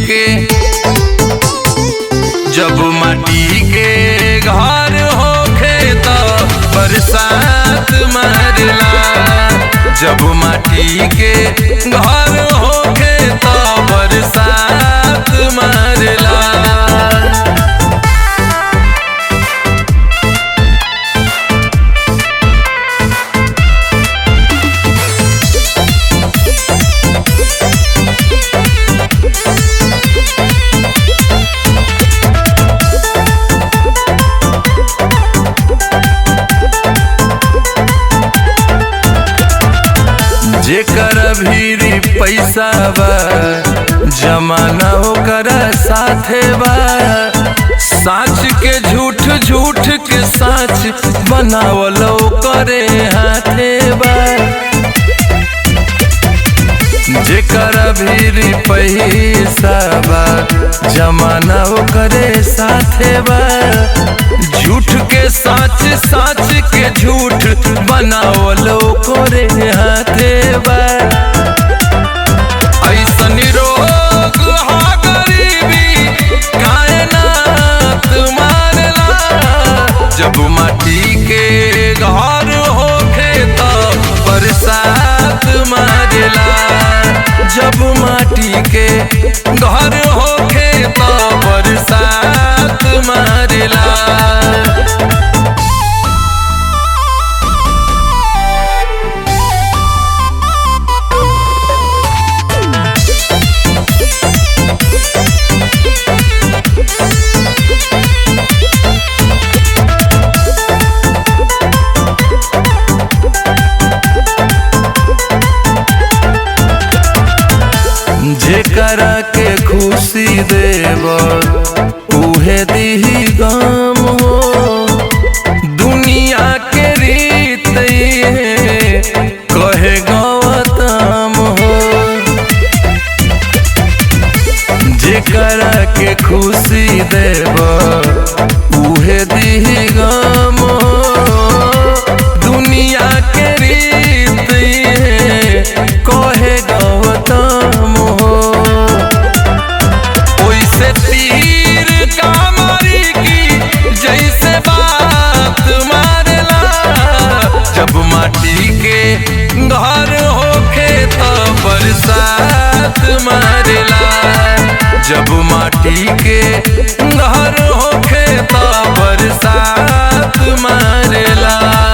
के जब माटी के घर होखे त बरसात मारला जब माटी के घर होखे त बरसात मारला जेकर भीरी पैसा बा जमाना ओकर साथे बा साच के झूठ झूठ के साच बनावल करे हाथे बा जेकर भीरी पैसा बा जमाना ओकरे साथे बा झूठ के साच साच के झूठ बनावल करे हाथे बा ऐसन रोग हा गरीबी कायनात मारला जब माटी के घर होखे त बरसात मारला जब माटी के घर होखे त बरसात मारला जेकरा के खुशी देव उहे दिही गम हो दुनिया के रीत ये कहे गौतम हो जेकरा के खुशी देव उहे दिही गम हो दुनिया के रीत ये कहे गौतम हो ओइसे तीर का मारी की जैसे बात मारला जब माटी के घर होखे त बरसात मारला जब माटी के घर होखे त बरसात मारला